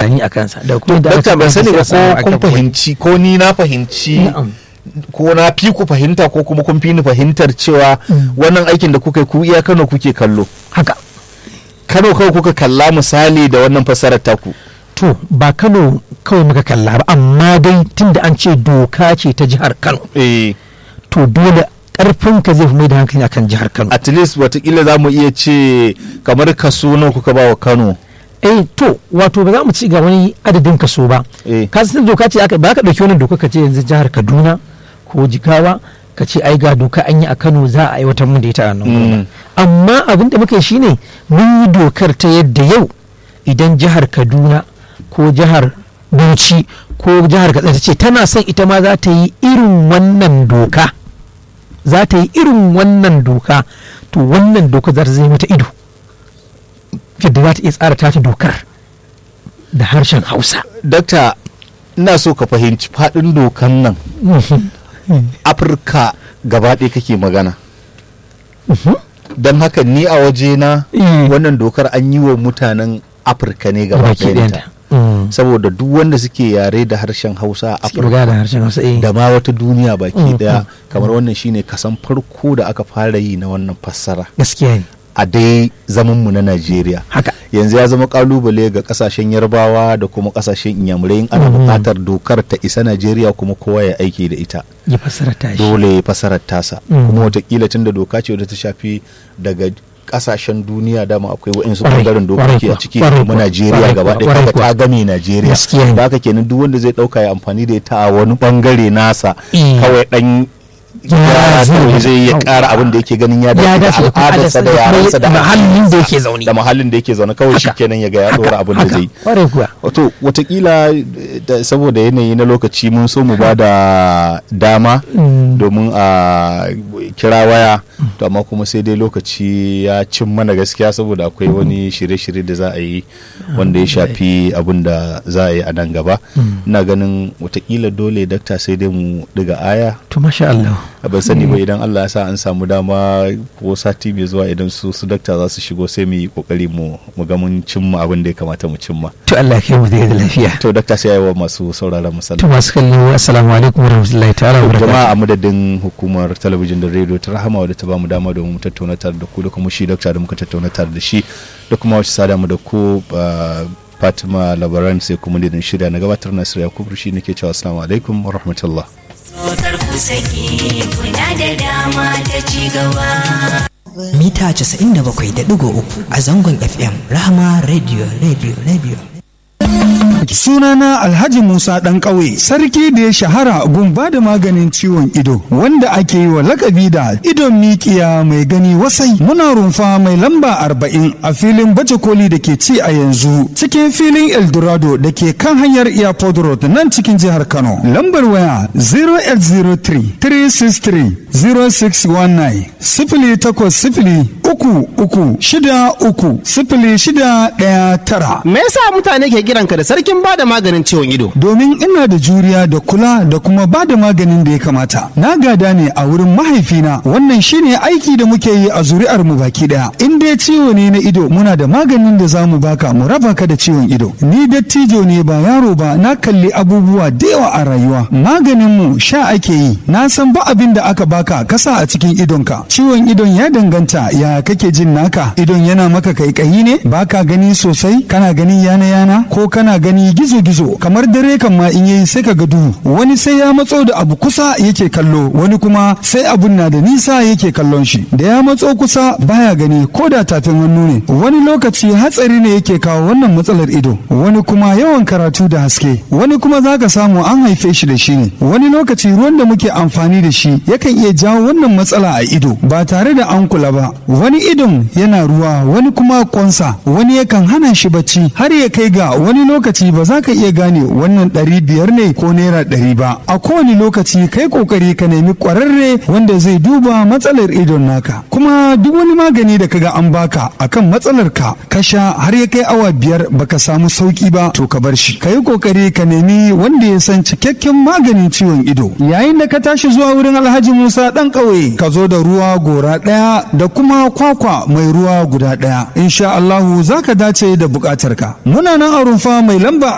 tunani a kansa da kuma da dakta ban sani ba ko kun fahimci fahimci ko ni na fahimci Na'am. ko na fi ku fahimta ko kuma kun fi ni fahimtar cewa wannan aikin da kuka yi ku iya Kano kuke kallo haka Kano kawai kuka kalla misali da wannan fassarar taku to ba Kano kawai muka kalla ba amma dai tunda an ce doka ce ta jihar Kano eh to dole karfin ka zai fi mai da hankali akan jihar Kano at least watakila za mu iya ce kamar kaso nawa kuka ba wa Kano eh to wato ba za mu ci ga wani adadin kaso ba eh ka san doka ce aka ba ka dauki wannan doka ka ce yanzu jihar Kaduna ko Jigawa ka ce ai ga doka an yi a Kano za a aiwatar mun da ita a nan gurin. Mm. amma abin da muka yi shine mun yi dokar ta yadda yau idan jihar Kaduna ko jihar Bauchi ko jihar Katsina ta ce tana son ita ma za ta yi irin wannan doka za ta yi irin wannan doka to wannan doka za ta zai mata ido yadda za ta iya tsara ta dokar da harshen Hausa dakta ina so ka fahimci faɗin dokan nan Afirka gaba ɗaya kake magana don haka ni a wajena Mm. wannan dokar an yi wa mutanen Afirka ne gaba baki ɗayanta ɗayanta Mm. saboda duk wanda suke yare da harshen Hausa a suke magana da Afirka harshen Hausa eh da ma wata duniya baki Mm, daya mm, kamar wannan shine kasan farko da aka fara yi na wannan fassara gaskiya ne a dai zamanmu na Najeriya haka yanzu ya zama kalubale ga kasashen yarbawa da kuma kasashen inyamurai in ana Mhm. bukatar dokar ta isa Najeriya kuma kowa ya aiki da ita ya fassara ta shi dole ya fasarar tasa Mhm. kuma watakila tun da doka ce wadda ta shafi daga kasashen duniya dama akwai wa'insu Kwarai, bangaren dokoki kwarai a ciki kuwa, kuma kwarai Najeriya kuwa, gaba ɗaya kwarai kaga kuwa. ta game Najeriya Gaskiya ne. da haka kenan duk wanda zai ɗauka ya amfani da ita a wani bangare nasa Eh. kawai ɗan Ya gyara zai- kawai zai iya Yau. ƙara abin da yake ganin ya Ya dace dace da da al'adarsa da al'adarsa da yarensa da kuma mahallin da addininsa yake zaune. da mahallin da yake zaune kawai Haka. shikenan ya ga ya ɗora abin da haka, zai yi kwarai kuwa wato watakila da- saboda yanayi na lokaci mun so mu ba da dama Mm. domin a kira waya to amma kuma sai dai lokaci ya cin mana gaskiya saboda akwai wani shirye-shirye da za a yi wanda ya shafi abin da za a yi a nan gaba ina ganin watakila dole dakta sai dai mu diga aya to masha Allah ban sani ba idan Allah ya sa an samu dama ko sati mai zuwa idan su su dakta za su shigo sai mu yi kokari mu mu ga mun cimma abin da ya kamata mu cimma to Allah ya kai mu da lafiya to dakta sai yayi wa masu sauraron mu to sallah masu kallo assalamu alaikum warahmatullahi ta'ala wa jama'a barakatuh a madadin hukumar talabijin da rediyo ta rahama wadda ta bamu dama domin mu tattauna tare da ku da kuma shi dakta da muka tattauna tare da shi da kuma wacce sada mu da ku ah, Fatima Labaran sai kuma da shirya na gabatar Nasir Yakubu shi nake cewa assalamu alaikum wa rahmatullah Sotar ku saki kuna da dama ta ci gaba. mita 97.3 a zangon FM Rahama Radio Radio Radio. Sunana Alhaji Musa ɗan ƙauye, sarki da ya shahara gun ba da maganin ciwon ido, wanda ake yi wa lakabi da idon mikiya mai gani wasai. Muna rumfa mai lamba arba'in a filin baje koli da ke ci a yanzu, cikin filin Eldorado da ke kan hanyar Airport Road nan cikin jihar Kano. Lambar waya 0803 363 0619 sifili takwas sifili uku uku shida uku sifili shida ɗaya tara. Me yasa mutane ke kiranka da sarkin bada maganin ciwon ido? domin ina da juriya da kula da kuma ba da maganin da ya kamata na gada ne a wurin mahaifina wannan shine aiki da muke yi a zuri'ar mu baki daya in dai ciwo ne na ido muna da maganin da za mu baka mu raba ka da ciwon ido ni dattijo ne ba yaro ba na kalli abubuwa da yawa a rayuwa maganin mu sha ake yi na san ba abin da aka baka kasa a cikin idonka ciwon idon ya danganta ya kake jin naka idon yana maka kaikayi ne baka gani sosai kana gani yana yana ko kana gani gizo gizo kamar dare kan ma in yayi sai ka ga duhu wani sai ya matso da abu kusa yake kallo wani kuma sai abun na da nisa yake kallon shi da ya matso kusa baya gani ko da tafin hannu ne wani lokaci hatsari ne yake kawo wannan matsalar ido wani kuma yawan karatu da haske wani kuma zaka samu an haife shi da shi ne wani lokaci ruwan da muke amfani da shi yakan iya jawo wannan matsala a ido ba tare da an kula ba wani idon yana ruwa wani kuma kwansa wani yakan hana shi bacci har ya kai ga wani lokaci ba za ka iya gane wannan ɗari biyar ne ko naira ɗari ba a kowane lokaci kai kokari ka nemi ƙwararre wanda zai duba matsalar idon naka kuma duk wani magani da kaga an baka akan matsalar ka ka sha har ya kai awa biyar baka samu sauki ba to ka bar shi ka yi kokari ka nemi wanda ya san cikakken maganin ciwon ido yayin da ka tashi zuwa wurin alhaji musa ɗan ƙauye ka zo da ruwa gora ɗaya da kuma kwakwa mai ruwa guda ɗaya insha Allahu za ka dace da buƙatarka muna nan a rumfa mai lamba